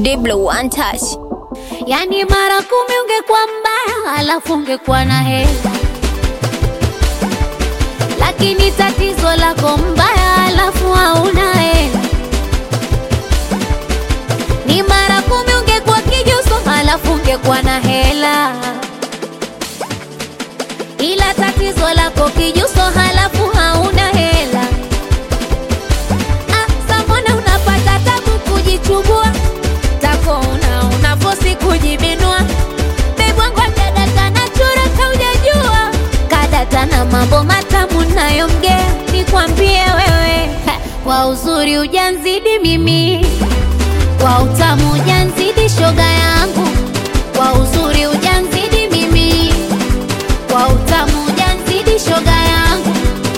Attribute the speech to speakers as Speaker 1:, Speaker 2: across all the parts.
Speaker 1: Diblo one touch.
Speaker 2: Yani mara kumi ungekuwa mbaya, alafu ungekuwa na hela, lakini tatizo lako mbaya, alafu hauna hela. Ni mara kumi ungekuwa kijuso, alafu ungekuwa na hela, ila tatizo lako kijuso, halafu hauna hela. Ah, samona unapata tabu kujichubua tako una unafosi kujibinua bebwangu kadata na chura kaujajua kadata na mambo matamu nayomgea nikwambie wewe ha, kwa uzuri ujanzidi mimi kwa utamu ujanzidi shoga yangu kwa uzuri ujanzidi mimi kwa utamu ujanzidi shoga yangu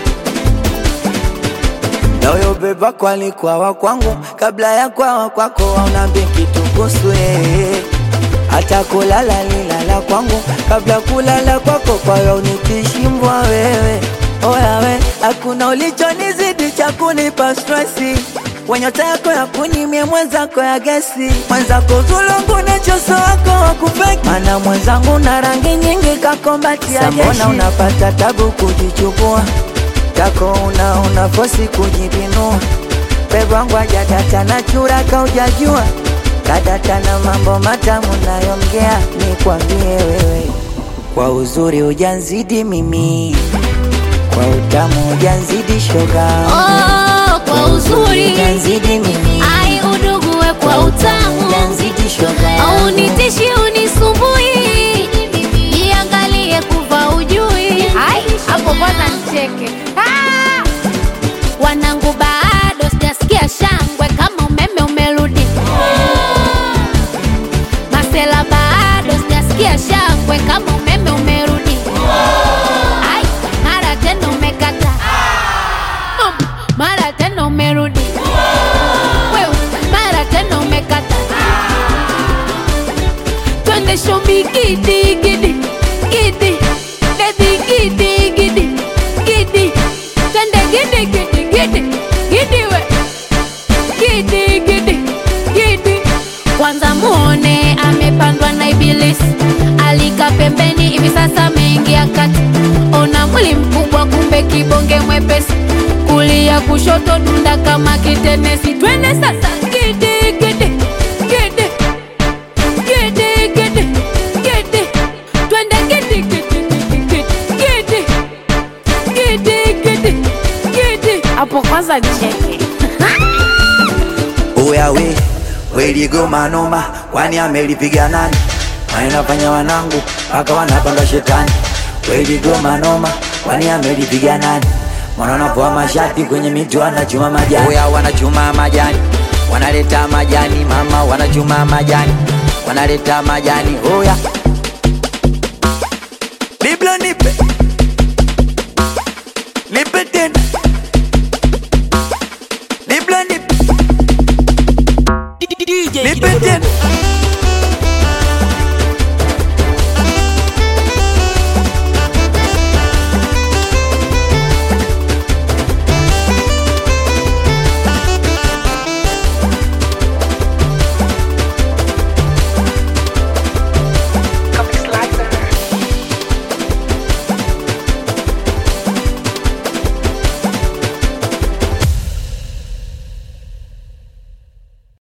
Speaker 3: Na huyo beba kwa alikuwa wa kwangu kabla ya kwawa kwako, aunambi kitu kuhusu yeye. Hata kulala lilala kwangu kabla kulala kwako, kwa hiyo unikishimbwa wewe. Oya we, hakuna ulichonizidi cha kunipa stresi wenyota yako ya kunimie mwenzako ya gesi mwenzako zulungu nechoso wako wakupeki mana mwenzangu na rangi nyingi kakombatia jeshi Sambona unapata tabu kujichukua tako una unafosi kujibinua pebwangu ajadata na chura kaujajua kadata na mambo matamu nayomgea nikwambie wewe kwa uzuri ujanzidi mimi kwa utamu ujanzidi shoga
Speaker 2: oh, kwa uzuri
Speaker 3: ujanzidi mimi
Speaker 2: ai udugue kwa utamu
Speaker 3: ujanzidi shoga
Speaker 2: au nitishi unisumbui jiangalie kuva ujui Ai, hapo kwanza nicheke Ah! wanangu bado sijasikia shangwe kama umeme umerudi masela bado sijasikia shangwe kama umeme umerudi Ai, mara tena umekata Mm, mara tena umerudi Wewe, mara tena umekata twende shomi gidi gidi gidi bebi gidi gidi gidi twende gidi gidi gidi gidi we gidi gidi gidi kwanza muone amepandwa na ibilisi alika pembeni hivi sasa ameingia kati ona mwili mkubwa kumbe kibonge mwepesi kulia kushoto dunda kama kitenesi twende sasa gidi gidi gidi gidi gidi gidi twende gidi gidi gidi gidi gidi gidi gidi hapo kwanza cheke
Speaker 3: Oya we weligoma noma, kwani amelipiga nani? Wanafanya wanangu mpaka wanapanda shetani. Weligoma noma, kwani amelipiga nani? Mwana wanapoa mashati kwenye miti wanachuma majani. Oya wanachuma majani, wanaleta majani mama, wanachuma majani, wanaleta majani. Oya Biblo nipe